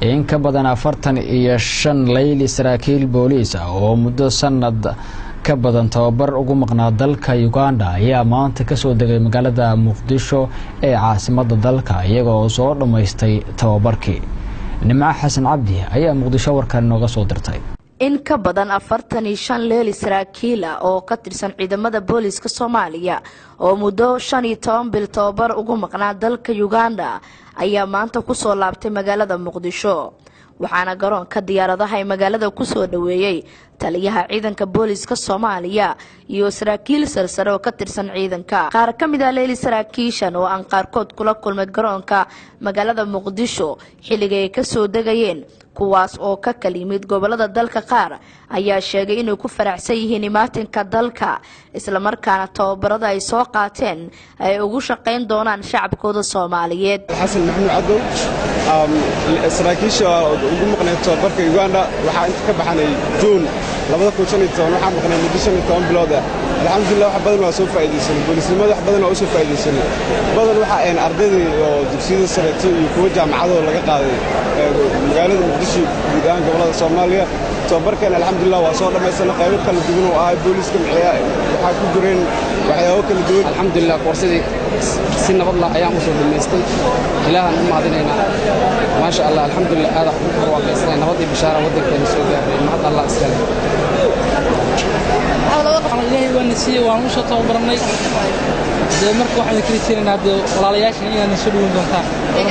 in ka badan afartan iyo shan layli saraakiil booliis ah oo muddo sanad ka badan tababar ugu maqnaa dalka uganda ayaa maanta kasoo degay magaalada muqdisho ee caasimada dalka iyaga oo soo dhammaystay tababarkii nimco xasan cabdi ayaa muqdisho warkan inooga soo dirtay in ka badan afartan iyo shan leeli saraakiil ah oo ka tirsan ciidamada booliiska soomaaliya oo muddo shan iyo toban bil tababar ugu maqnaa dalka uganda ayaa maanta kusoo laabtay magaalada muqdisho waxaana garoonka diyaaradaha ee magaalada kusoo dhaweeyey taliyaha ciidanka booliiska soomaaliya iyo saraakiil sarsare oo ka tirsan ciidanka qaar ka mid ah leeli saraakiishan oo aan qaarkood kula kulmay garoonka magaalada muqdisho xilliga ay kasoo degayeen kuwaas oo ka kala yimid gobolada dalka qaar ayaa sheegay inay ku faraxsan yihiin imaatinka dalka islamarkaana tababarada ay soo qaateen ay ugu shaqayn doonaan shacabkooda soomaaliyeed xasan maxamuud cadow saraakiisha ugu maqnay tababarka uganda waxaa inta ka baxanay juun waxaa maqnay muddo shan iyo toban bilood ah alxamdulilah wax badan waa soo faa'iidaysanay booliisnimada wax badan waa u soo faa'iidaysanay badan waxa ayn ardaydii oo dugsiyada sareeto iyo kuwa jaamacadoo laga qaaday magaalada muqdisho guud ahaan gobolada soomaaliya tababarkan alxamdulilah waa soo dhammaysanay qaybo kala duwan oo ahay booliiska maxiya waxaa ku jireen waxyaabo kala duwan alxamdulilah koorsadii si nabadla ayaan u soo dhammaystay ilaahaan u mahadinaynaa maasha allah alxamdulilah aada u barwaaqaysanay nabadii bishaara waddankeena soo gaaray mahad allah iskale ilaahay waana siiyey waan u soo tababarnay dee marka waxaan kala jeenaynaa dee walaalayaashan inaadna soo dhawin doontaan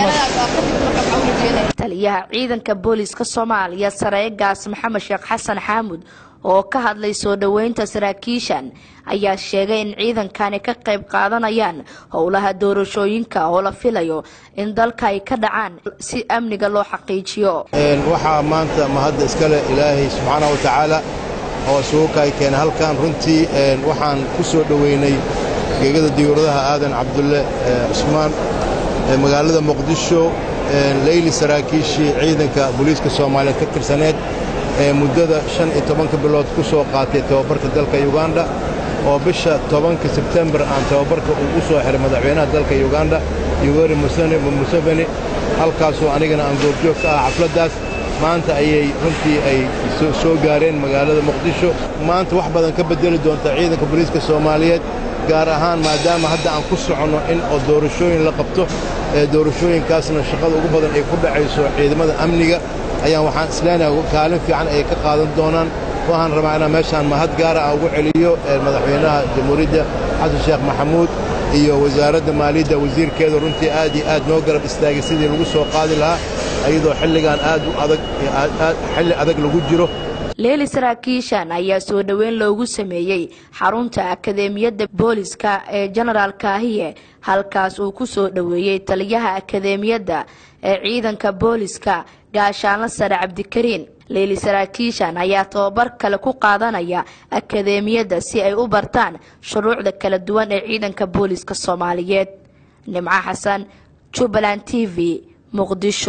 taliyaha ciidanka booliiska soomaaliya sareegaas maxamed sheekh xasan xaamud oo ka hadlay soo dhoweynta saraakiishan ayaa sheegay in ciidankani ka qayb qaadanayaan howlaha doorashooyinka oo la filayo in dalka ay ka dhacaan si amniga loo xaqiijiyo waxaa maanta mahadda iskale ilaahay subxaana wa tacaala oo suukaay keena halkan runtii waxaan ku soo dhoweynay geegada diyuuradaha aadan cabdulle cusmaan magaalada muqdisho leyli saraakiishii ciidanka booliiska soomaaliyeed ka tirsaneed ee muddada shan iyo tobanka bilood ku soo qaatay tababarka dalka yuganda oo bisha tobanka sebtembar aan tababarka uu u soo xiray madaxweynaha dalka yuganda yoweri museveni halkaasoo anigana aan goobjoog ka ah xafladdaas maanta ayay runtii ay soo gaareen magaalada muqdisho maanta wax badan ka beddeli doonta ciidanka booliiska soomaaliyeed gaar ahaan maadaama hadda aan ku soconno in oo doorashooyin la qabto ee doorashooyinkaasna shaqada ugu badan ay ku dhacayso ciidamada amniga ayaan waxaan isleenahay kaalin fiican ay ka qaadan doonaan waxaan rabaa inaan meeshaan mahad gaara ah ugu celiyo madaxweynaha jamhuuriyadda xasan sheekh maxamuud iyo wasaaradda maaliyadda wasiirkeeda runtii aad iyo aad noo garab istaagay sidii lagu soo qaadi lahaa iyadoo xilligan aad u adag xilli adag lagu jiro leeli saraakiishan ayaa soo dhoweyn loogu sameeyey xarunta akadeemiyadda booliska ee jenaraal kaahiye halkaas uu ku soo dhoweeyey taliyaha akadeemiyadda ee ciidanka booliska gaashaanla sare cabdikariin leeli saraakiishan ayaa tababar kale ku qaadanaya akadeemiyadda si ay u bartaan shuruucda kala duwan ee ciidanka booliska soomaaliyeed nimco xasan jubbaland t v muqdisho